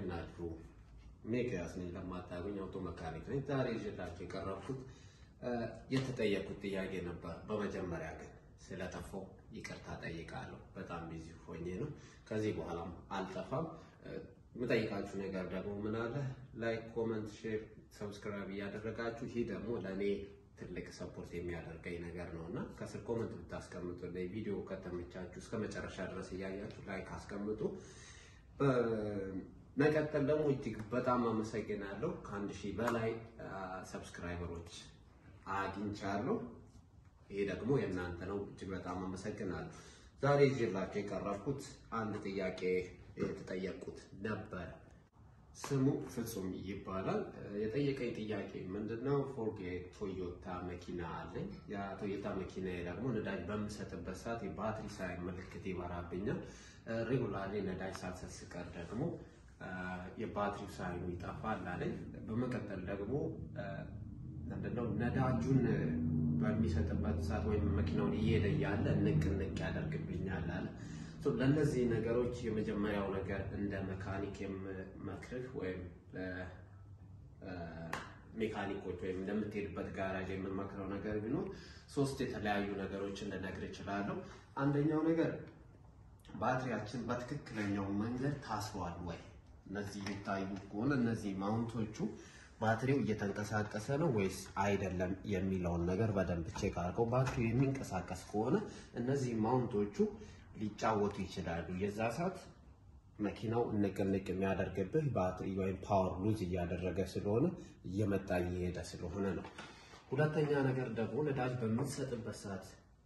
ናችሁ? ሚኪያስ ነኝ። ለማታገኝ አውቶ መካኒክ ነኝ። ዛሬ ይዤላችሁ የቀረብኩት የተጠየቁት ጥያቄ ነበር። በመጀመሪያ ግን ስለጠፋው ይቅርታ ጠይቃለሁ። በጣም ቢዚ ሆኜ ነው። ከዚህ በኋላም አልጠፋም። የምጠይቃችሁ ነገር ደግሞ ምን አለ ላይክ፣ ኮመንት፣ ሼር፣ ሰብስክራይብ እያደረጋችሁ ይህ ደግሞ ለእኔ ትልቅ ሰፖርት የሚያደርገኝ ነገር ነው እና ከስር ኮመንት ብታስቀምጡ ቪዲዮ ከተመቻችሁ እስከ መጨረሻ ድረስ እያያችሁ ላይክ አስቀምጡ። መቀጠል ደግሞ እጅግ በጣም አመሰግናለሁ። ከአንድ ሺህ በላይ ሰብስክራይበሮች አግኝቻለሁ። ይሄ ደግሞ የእናንተ ነው። እጅግ በጣም አመሰግናለሁ። ዛሬ ይዤላችሁ የቀረብኩት አንድ ጥያቄ የተጠየቁት ነበር። ስሙ ፍጹም ይባላል። የጠየቀኝ ጥያቄ ምንድነው? ፎርድ ቶዮታ መኪና አለኝ። ያ ቶዮታ መኪና ደግሞ ነዳጅ በምሰጥበት ሰዓት የባትሪ ሳይን ምልክት ይበራብኛል። ሬጉላርሊ ነዳጅ ሳልሰጥ ስቀር ደግሞ የባትሪው ሳይኑ ይጠፋል አለኝ። በመቀጠል ደግሞ ምንድነው ነዳጁን በሚሰጥበት ሰዓት ወይም መኪናውን እየሄደ እያለ ንቅ ንቅ ያደርግብኛል አለ። ለእነዚህ ነገሮች የመጀመሪያው ነገር እንደ መካኒክ የምመክርህ ወይም ሜካኒኮች ወይም እንደምትሄድበት ጋራጅ የምመክረው ነገር ቢኖር ሶስት የተለያዩ ነገሮችን ልነግር እችላለሁ። አንደኛው ነገር ባትሪያችን በትክክለኛው መንገድ ታስሯል ወይ? እነዚህ የሚታዩ ከሆነ እነዚህ ማውንቶቹ ባትሪው እየተንቀሳቀሰ ነው ወይስ አይደለም የሚለውን ነገር በደንብ ቼክ አድርገው። ባትሪው የሚንቀሳቀስ ከሆነ እነዚህ ማውንቶቹ ሊጫወቱ ይችላሉ። የዛ ሰዓት መኪናው ንቅንቅ የሚያደርግብህ ባትሪ ወይም ፓወር ሉዝ እያደረገ ስለሆነ እየመጣ እየሄደ ስለሆነ ነው። ሁለተኛ ነገር ደግሞ ነዳጅ በምትሰጥበት ሰዓት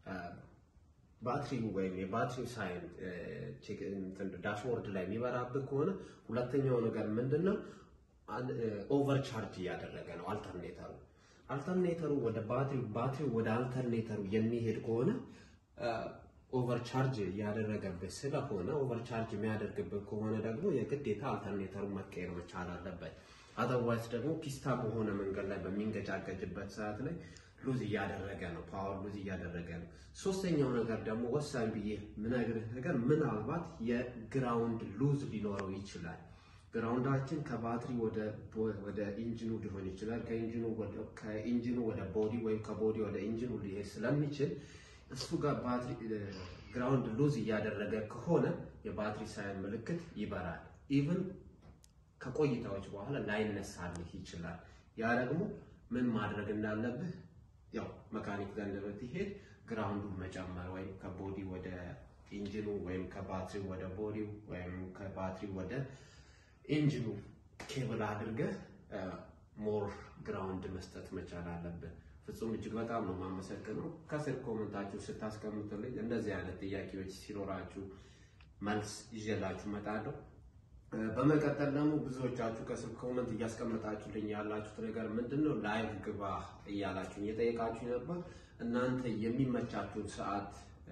ባትሪው ወይም የባትሪው ሳይን ዳሽቦርድ ላይ የሚበራብህ ከሆነ ሁለተኛው ነገር ምንድን ነው? ኦቨር ቻርጅ እያደረገ ነው አልተርኔተሩ። አልተርኔተሩ ወደ ባትሪው ባትሪው ወደ አልተርኔተሩ የሚሄድ ከሆነ ኦቨር ቻርጅ እያደረገብህ ስለሆነ ኦቨር ቻርጅ የሚያደርግብህ ከሆነ ደግሞ የግዴታ አልተርኔተሩ መቀየር መቻል አለበት። አዘርዋይስ ደግሞ ፒስታ በሆነ መንገድ ላይ በሚንገጫገጭበት ሰዓት ላይ ሉዝ እያደረገ ነው፣ ፓወር ሉዝ እያደረገ ነው። ሶስተኛው ነገር ደግሞ ወሳኝ ብዬ ምነግርህ ነገር ምናልባት የግራውንድ ሉዝ ሊኖረው ይችላል። ግራውንዳችን ከባትሪ ወደ ኢንጂኑ ሊሆን ይችላል። ከኢንጂኑ ወደ ቦዲ ወይም ከቦዲ ወደ ኢንጂኑ ሊሄድ ስለሚችል እሱ ጋር ባትሪ ግራውንድ ሉዝ እያደረገ ከሆነ የባትሪ ሳይን ምልክት ይበራል። ኢቭን ከቆይታዎች በኋላ ላይነሳልህ ይችላል። ያ ደግሞ ምን ማድረግ እንዳለብህ ያው መካኒክ ጋር እንደምትሄድ ግራውንዱን መጨመር ወይም ከቦዲ ወደ ኢንጂኑ ወይም ከባትሪ ወደ ቦዲው ወይም ከባትሪ ወደ ኢንጂኑ ኬብል አድርገህ ሞር ግራውንድ መስጠት መቻል አለብህ። ፍጹም እጅግ በጣም ነው የማመሰግነው። ከስር ኮመንታችሁ ስታስቀምጡልኝ እንደዚህ አይነት ጥያቄዎች ሲኖራችሁ መልስ ይዤላችሁ እመጣለሁ። በመቀጠል ደግሞ ብዙዎቻችሁ ከስር ኮመንት እያስቀመጣችሁልኝ ያላችሁት ነገር ምንድን ነው? ላይቭ ግባ እያላችሁኝ እየጠየቃችሁ ነበር። እናንተ የሚመቻችሁን ሰዓት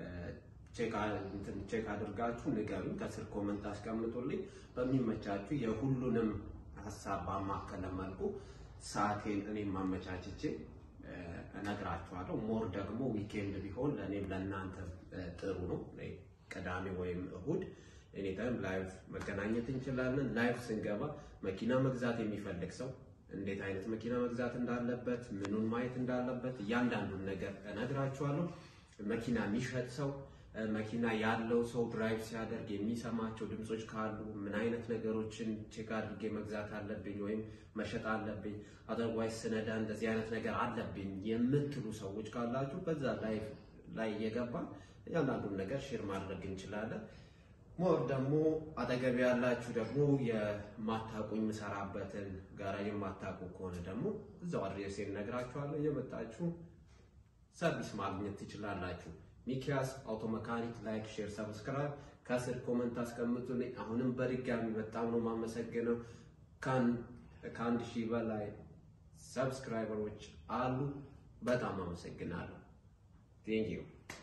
ቼክ አድርጋችሁ ንገሩኝ። ከስር ኮመንት አስቀምጡልኝ። በሚመቻችሁ የሁሉንም ሀሳብ ባማከለ መልኩ ሰዓቴን እኔም ማመቻችቼ እነግራችኋለሁ። ሞር ደግሞ ዊኬንድ ቢሆን ለእኔም ለእናንተ ጥሩ ነው። ቅዳሜ ወይም እሁድ ኤኒታይም ላይቭ መገናኘት እንችላለን። ላይቭ ስንገባ መኪና መግዛት የሚፈልግ ሰው እንዴት አይነት መኪና መግዛት እንዳለበት፣ ምኑን ማየት እንዳለበት እያንዳንዱን ነገር እነግራችኋለሁ። መኪና የሚሸጥ ሰው መኪና ያለው ሰው ድራይቭ ሲያደርግ የሚሰማቸው ድምፆች ካሉ ምን አይነት ነገሮችን ቼክ አድርጌ መግዛት አለብኝ ወይም መሸጥ አለብኝ፣ አዘርዋይስ ስነዳ እንደዚህ አይነት ነገር አለብኝ የምትሉ ሰዎች ካላችሁ በዛ ላይቭ ላይ እየገባ እያንዳንዱን ነገር ሼር ማድረግ እንችላለን። ሞር ደግሞ አጠገብ ያላችሁ ደግሞ የማታውቁኝ የምሰራበትን ጋራጅ የማታውቁ ከሆነ ደግሞ እዛው አድሬሴን እነግራችኋለሁ። እየመጣችሁ ሰርቪስ ማግኘት ትችላላችሁ። ሚኪያስ አውቶ መካኒክ። ላይክ፣ ሼር፣ ሰብስክራይብ ከስር ኮመንት አስቀምጡልኝ። አሁንም በድጋሚ በጣም ነው የማመሰግነው። ከአንድ ሺህ በላይ ሰብስክራይበሮች አሉ። በጣም አመሰግናለሁ። ቴንኪዩ